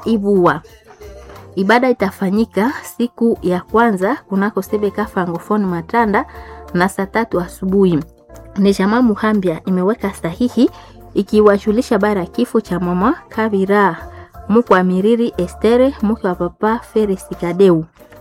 Ibua. Ibada itafanyika siku ya kwanza kunako Sebeka Francophonie Matanda na saa tatu asubuhi. Ni jamaa Muhambia imeweka sahihi ikiwajulisha bara ya kifo cha mama Kabira mke wa Miriri Estere mke wa papa Feres Kadeu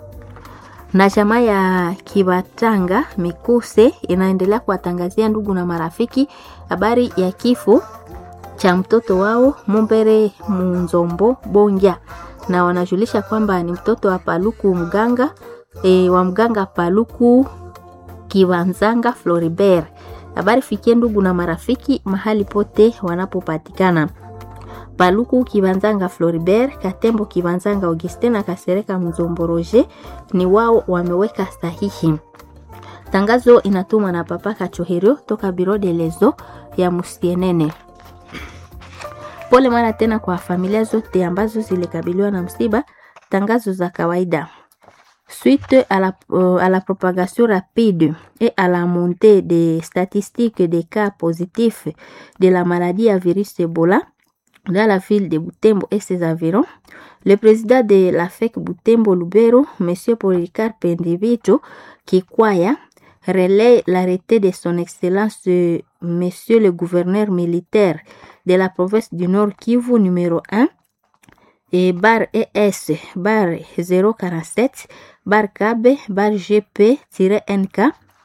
na jamaa ya Kibatanga Mikuse inaendelea kuwatangazia ndugu na marafiki habari ya kifo cha mtoto wao Mumbere Munzombo Bonja, na wanajulisha kwamba ni mtoto wa Paluku mganga e, wa mganga Paluku Kiwanzanga Floribert. Habari fikie ndugu na marafiki mahali pote wanapopatikana. Paluku Kibanzanga Floribert, Katembo Kibanzanga Augustin na Kasereka Mzombo Roger ni wao wameweka sahihi. Tangazo inatumwa na Papa Kachoherio toka Biro de Lezo ya Musienene. Pole mara tena kwa familia zote ambazo zilikabiliwa na msiba. Tangazo za kawaida Suite à la, euh, à la propagation rapide et à la montée des statistiques des cas positifs de la maladie à virus Ebola, dans la ville de Butembo et ses environs, le président de la FEC Butembo Lubero, M. Policar Pendivito Kikwaya, relaie l'arrêté de son Excellence euh, M. le gouverneur militaire de la province du Nord Kivu numéro 1 et bar ES bar 047 bar KB bar GP-NK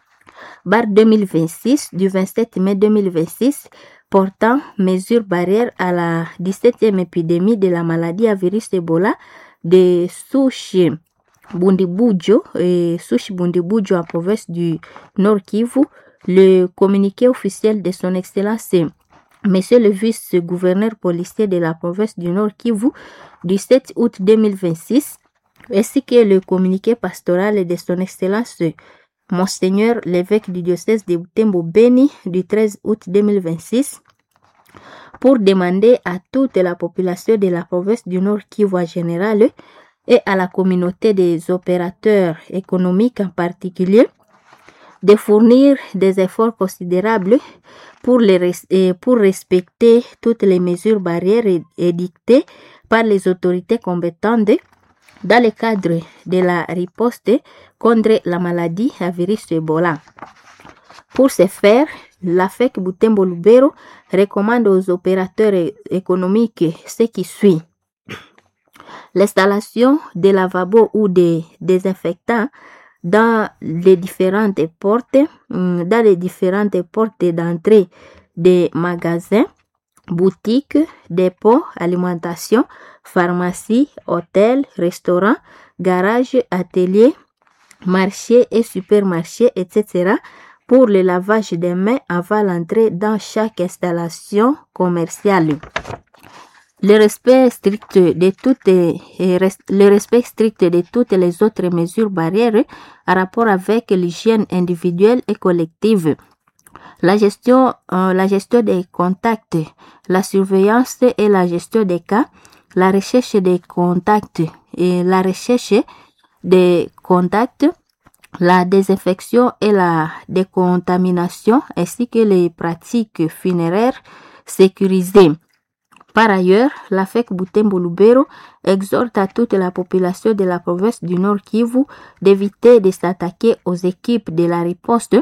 bar 2026 du 27 mai 2026 portant mesures barrières à la 17e épidémie de la maladie à virus Ebola de Sushi Bundibujo et Sushi Bundibujo en province du Nord Kivu. Le communiqué officiel de son Excellence Monsieur le vice-gouverneur policier de la province du Nord Kivu du 7 août 2026 ainsi que le communiqué pastoral de son Excellence Monseigneur l'évêque du diocèse de Butembo Beni du 13 août 2026 pour demander à toute la population de la province du Nord Kivu en général et à la communauté des opérateurs économiques en particulier de fournir des efforts considérables pour, les res- pour respecter toutes les mesures barrières édictées par les autorités compétentes dans le cadre de la riposte contre la maladie à virus Ebola. Pour ce faire, la FEC Butembo Lubero recommande aux opérateurs économiques ce qui suit. L'installation de lavabos ou de désinfectants dans les différentes portes, dans les différentes portes d'entrée des magasins, boutiques, dépôts, alimentation, pharmacie, hôtels, restaurants, garages, ateliers, marchés et supermarchés, etc. pour le lavage des mains avant l'entrée dans chaque installation commerciale. Le respect strict de toutes, le respect strict de toutes les autres mesures barrières en rapport avec l'hygiène individuelle et collective. La gestion, euh, la gestion des contacts, la surveillance et la gestion des cas, la recherche des contacts et la recherche des contacts, la désinfection et la décontamination ainsi que les pratiques funéraires sécurisées. Par ailleurs, la FEC Butembo Lubero exhorte à toute la population de la province du Nord Kivu d'éviter de s'attaquer aux équipes de la riposte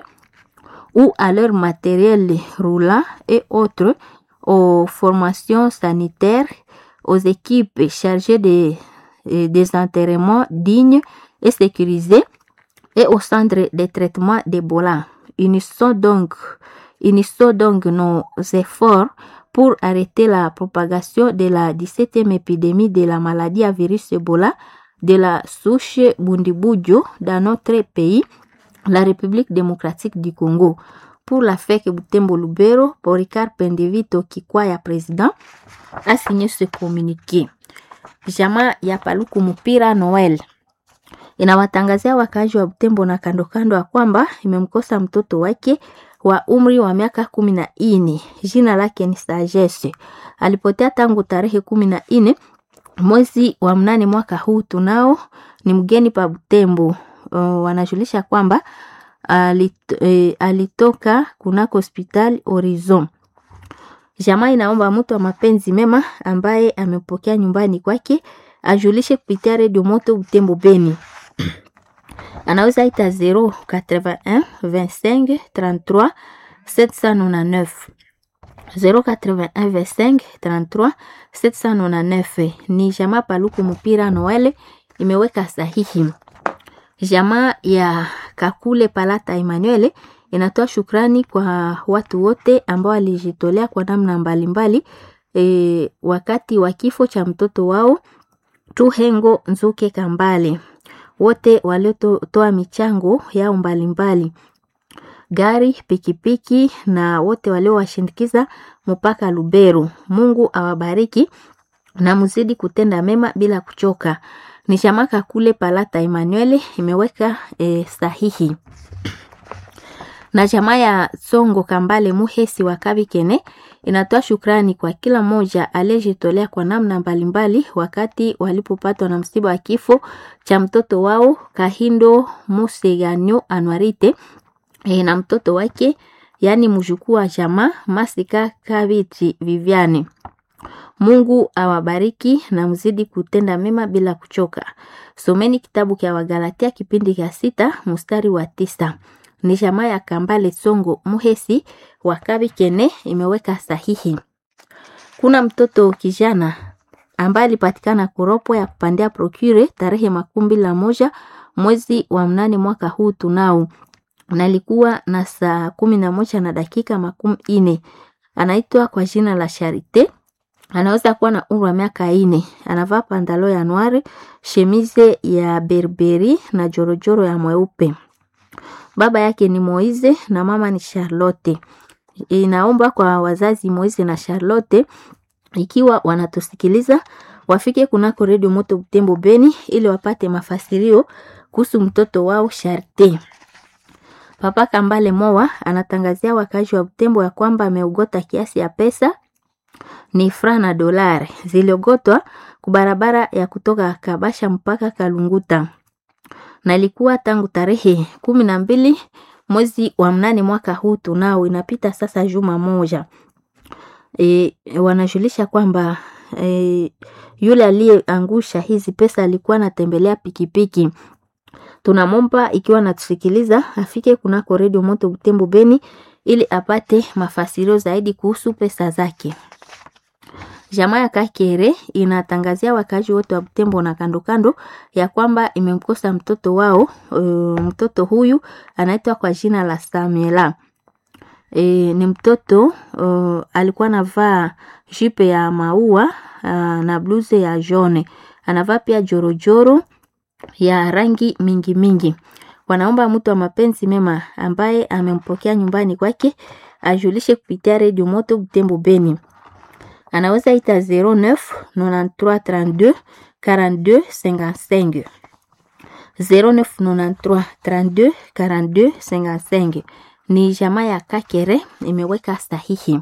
ou à leur matériel roulant et autres, aux formations sanitaires, aux équipes chargées des, des enterrements dignes et sécurisés et au centre de traitement d'Ebola. Unissons donc, unissons donc nos efforts pour arrêter la propagation de la 17e épidémie de la maladie à virus Ebola de la souche Bundibujo dans notre pays, la République démocratique du Congo. Pour la FEC Butembo Lubero, Poricard Pendevito Kikwaya président a signé ce communiqué. Jamaa ya Paluku Mupira Noel inawatangazia wakaaji wa Butembo na kando kando ya kwamba imemkosa mtoto wake wa umri wa miaka kumi na nne. Jina lake ni Sagesse. Alipotea tangu tarehe kumi na nne mwezi wa mnane mwaka huu. Tunao ni mgeni pa Butembo. Uh, wanajulisha kwamba alit, eh, alitoka kunako hospitali Horizon. Jamaa inaomba mtu wa mapenzi mema ambaye amepokea nyumbani kwake ajulishe kupitia redio Moto Butembo Beni. Anaweza ita 081 25 33 799 081 25 33 799. Ni jamaa Paluku Mupira Noele imeweka sahihi. Jamaa ya Kakule Palata Emmanuel inatoa shukrani kwa watu wote ambao walijitolea kwa namna mbalimbali e, wakati wa kifo cha mtoto wao Tuhengo Nzuke Kambale, wote waliotoa michango yao mbalimbali gari, pikipiki na wote waliowashindikiza mpaka Lubero. Mungu awabariki na mzidi kutenda mema bila kuchoka. Ni shamaka kule Palata Emmanuel imeweka e, sahihi na jamaa ya Songo Kambale Muhesi wa Kabikene inatoa shukrani kwa kila mmoja aliyejitolea kwa namna mbalimbali wakati walipopatwa na msiba wa kifo cha mtoto wao Kahindo Museganyo Anwarite e, na mtoto wake yaani mjukuu wa jamaa Masika Kabiti Viviane. Mungu awabariki na mzidi kutenda mema bila kuchoka. Someni kitabu cha Wagalatia kipindi cha sita mstari wa tisa. Ni jamaa ya Kambale Songo Muhesi wa Kabikene imeweka sahihi. Kuna mtoto kijana ambaye alipatikana kuropo ya kupandia procure tarehe makumi la moja mwezi wa mnane mwaka huu tunao nalikuwa na saa kumi na moja na dakika makumi ine. Anaitwa kwa jina la Sharite anaweza kuwa na umri wa miaka ine. Anavaa pandalo ya noire, shemize ya berberi na jorojoro ya mweupe. Baba yake ni Moize na mama ni Charlotte. Inaomba kwa wazazi Moize na Charlotte, ikiwa wanatusikiliza wafike kunako redio Moto Butembo Beni ili wapate mafasirio kuhusu mtoto wao Sharte. Papa Kambale Mowa anatangazia wakazi wa Butembo ya kwamba ameugota kiasi ya pesa ni fra na dolari ziliogotwa kubarabara ya kutoka Kabasha mpaka Kalunguta na ilikuwa tangu tarehe kumi na mbili mwezi wa mnane mwaka huu tunao, inapita sasa juma moja. E, wanajulisha kwamba e, yule aliyeangusha hizi pesa alikuwa anatembelea pikipiki. Tunamomba ikiwa natusikiliza afike kunako redio Moto Butembo Beni ili apate mafasirio zaidi kuhusu pesa zake. Jamaa ya Kakere inatangazia wakazi wote wa Butembo na kando kando ya kwamba imemkosa mtoto wao. Uh, mtoto huyu anaitwa kwa jina la Samuela. E, ni mtoto uh, alikuwa anavaa jipe ya maua uh, na bluze ya jone, anavaa pia jorojoro ya rangi mingi mingi. Wanaomba mtu wa mapenzi mema ambaye amempokea nyumbani kwake ajulishe kupitia redio Moto Butembo Beni anaweza ita 09 93 32 42 55 09 93 32 42 55. Ni jamaa ya Kakere imeweka sahihi.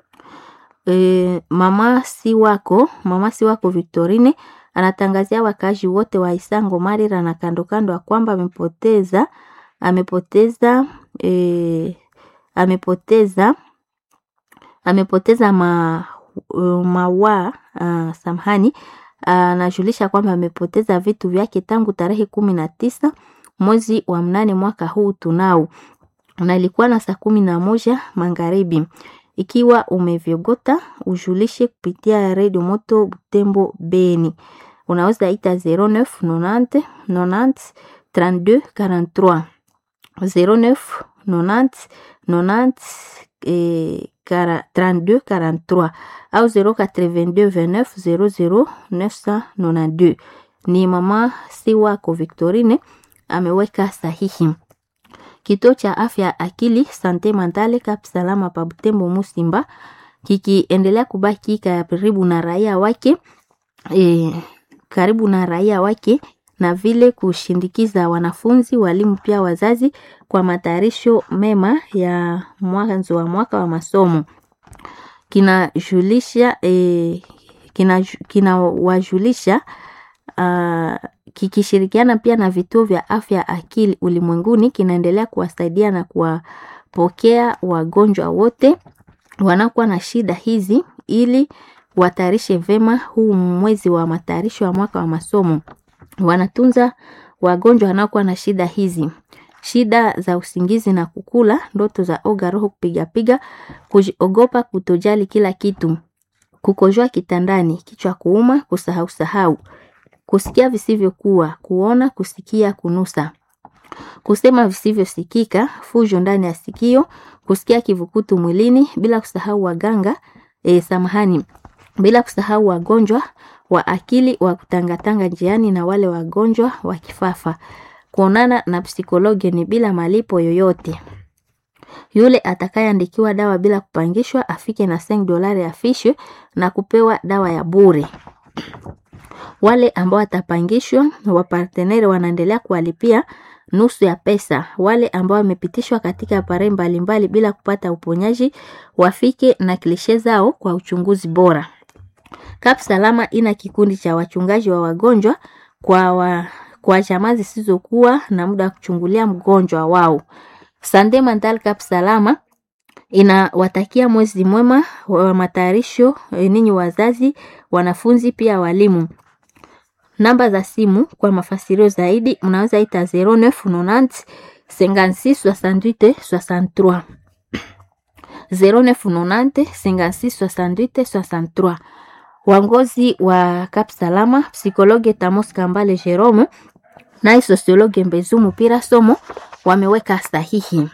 E, mama si wako mama si wako Victorine anatangazia wakazi wote wa Isango Marira na kando kando ya kwamba amepoteza amepoteza e, amepoteza amepoteza ma uh, mawa uh, samhani anajulisha uh, kwamba amepoteza vitu vyake tangu tarehe kumi na tisa mwezi wa mnane mwaka huu tunao, na ilikuwa na saa kumi na moja magharibi. Ikiwa umevyogota ujulishe kupitia redio Moto Butembo Beni, unaweza ita 09 90 90 32 43 09 90 90 eh, 32 43 au 082 29 00 992. Ni mama si wako Victorine ameweka sahihi. Kituo cha afya akili sante mentale Kap Salama pa Butembo Musimba kikiendelea kubaki karibu na raia wake e, karibu na raia wake na vile kushindikiza wanafunzi, walimu pia wazazi kwa matayarisho mema ya mwanzo wa mwaka wa masomo. Kinajulisha e, kinawajulisha kina uh, kikishirikiana pia na vituo vya afya akili ulimwenguni kinaendelea kuwasaidia na kuwapokea wagonjwa wote wanakuwa na shida hizi ili watayarishe vema huu mwezi wa matayarisho ya mwaka wa masomo. Wanatunza wagonjwa wanaokuwa na shida hizi: shida za usingizi na kukula, ndoto za oga, roho kupigapiga, kujiogopa, kutojali kila kitu, kukojoa kitandani, kichwa kuuma, kusahau sahau, kusikia visivyokuwa, kuona, kusikia, kunusa, kusema visivyosikika, fujo ndani ya sikio, kusikia kivukutu mwilini, bila kusahau waganga e, samahani, bila kusahau wagonjwa wa akili wa kutangatanga njiani na wale wagonjwa wa kifafa. Kuonana na psikologi ni bila malipo yoyote. Yule atakayeandikiwa dawa bila kupangishwa afike na 5 dolari afishwe na kupewa dawa ya bure. Wale ambao watapangishwa, waparteneri wanaendelea kuwalipia nusu ya pesa. Wale ambao wamepitishwa katika pare mbalimbali bila kupata uponyaji wafike na klishe zao kwa uchunguzi bora. Kap Salama ina kikundi cha wachungaji wa wagonjwa kwa, wa, kwa jamaa zisizokuwa na muda wa kuchungulia mgonjwa wao. Sande Mental Kap Salama inawatakia mwezi mwema wa matayarisho ninyi wazazi, wanafunzi pia walimu. Namba za simu kwa mafasirio zaidi mnaweza ita 0990 56 68 63 0990 56 68 63. Wangozi wa Kap Salama, psikologe Tamos Kambale Jerome naye sosiologe Mbezumu Pira Somo wameweka sahihi.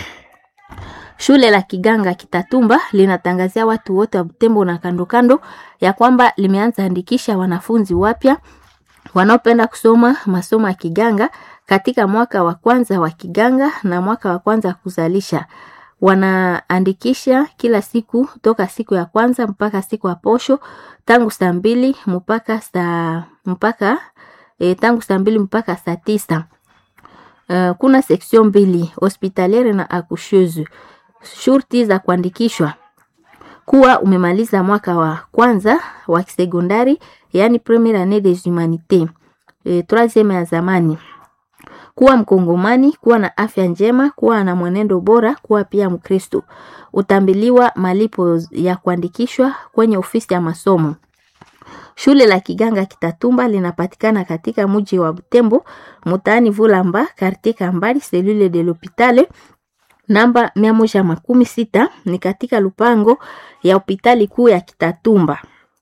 Shule la Kiganga Kitatumba linatangazia watu wote wa Butembo na kando kando ya kwamba limeanza andikisha wanafunzi wapya wanaopenda kusoma masomo ya Kiganga katika mwaka wa kwanza wa Kiganga na mwaka wa kwanza kuzalisha. Wanaandikisha kila siku toka siku ya kwanza mpaka siku ya posho tangu saa mbili mpaka saa mpaka e, tangu saa mbili mpaka saa tisa. Uh, kuna section mbili hospitaliere na accoucheuse. Shurti za kuandikishwa kuwa umemaliza mwaka wa kwanza wa kisekondari, yani premiere annee des humanités e, troisieme ya zamani, kuwa Mkongomani, kuwa na afya njema, kuwa na mwenendo bora, kuwa pia Mkristo. Utambiliwa malipo ya kuandikishwa kwenye ofisi ya masomo. Shule la Kiganga Kitatumba linapatikana katika mji wa Butembo, mtaani Vulamba, quartier Kambali, cellule de l'hôpital namba mia moja makumi sita ni katika lupango ya hospitali kuu ya Kitatumba.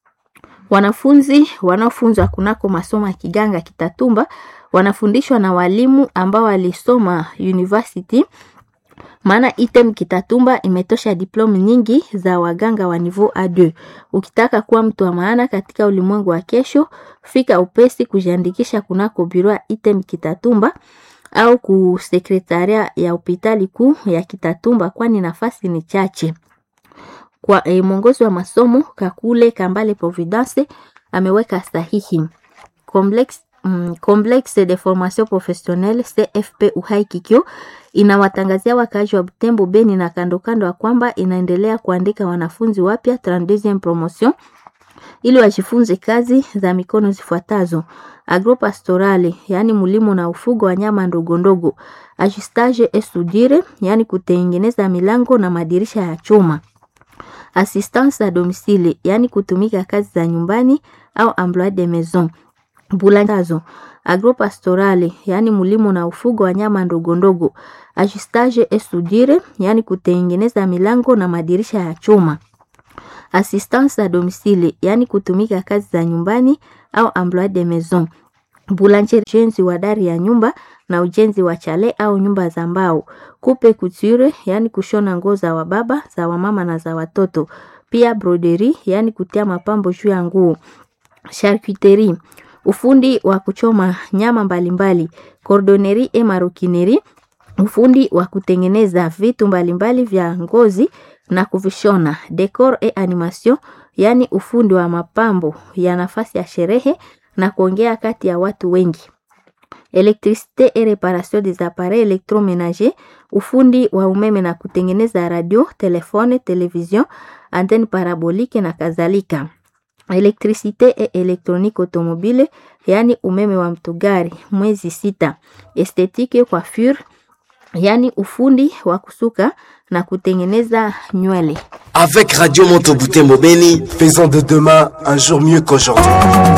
Wanafunzi wanaofunzwa kunako masomo ya Kiganga Kitatumba wanafundishwa na walimu ambao walisoma university, maana item Kitatumba imetosha diplome nyingi za waganga wa niveau A2. Ukitaka kuwa mtu wa maana katika ulimwengu wa kesho, fika upesi kujiandikisha kunako biro ya item Kitatumba au ku sekretaria ya hospitali kuu ya Kitatumba, kwani nafasi ni chache. Kwa eh, mwongozi wa masomo Kakule Kambale Providence ameweka sahihi. Complex, mm, Complexe de formation professionnelle CFP Uhai Kikyo inawatangazia wakaaji wa Butembo, Beni na kando kando ya kwamba inaendelea kuandika wanafunzi wapya 32e promotion ili wajifunze kazi za mikono zifuatazo: agropastorale, yaani mulimo na ufugo wa nyama ndogo ndogo; ajustage et soudure, yaani kutengeneza milango na madirisha ya chuma; assistance à domicile, yaani kutumika kazi za nyumbani au emploi de maison; bulandazo agropastorale, yaani mulimo na ufugo wa nyama ndogo ndogo; ajustage et soudure, yaani kutengeneza milango na madirisha ya chuma assistance à domicile yaani kutumika kazi za nyumbani au emploi de maison. Boulanger, ujenzi wa dari ya nyumba na ujenzi wa chale au nyumba za mbao. Coupe couture, yaani kushona nguo za wababa, za wamama na za watoto. Pia broderie, yaani kutia mapambo juu ya nguo. Charcuterie, ufundi wa kuchoma nyama mbalimbali. Cordonnerie et maroquinerie, ufundi wa kutengeneza vitu mbalimbali vya ngozi na kuvishona. Decor et animation, yaani ufundi wa mapambo ya nafasi ya sherehe na kuongea kati ya watu wengi. Electricité et réparation des appareils électroménagers, ufundi wa umeme na kutengeneza radio, telefone, television, antenne parabolique na kadhalika. Electricité et électronique automobile, yaani umeme wa mtugari. Mwezi sita. Esthétique coiffure, yaani ufundi wa kusuka na kutengeneza nywele. Avec Radio Monteboutembo Beni, Faisons de demain un jour mieux qu'aujourd'hui.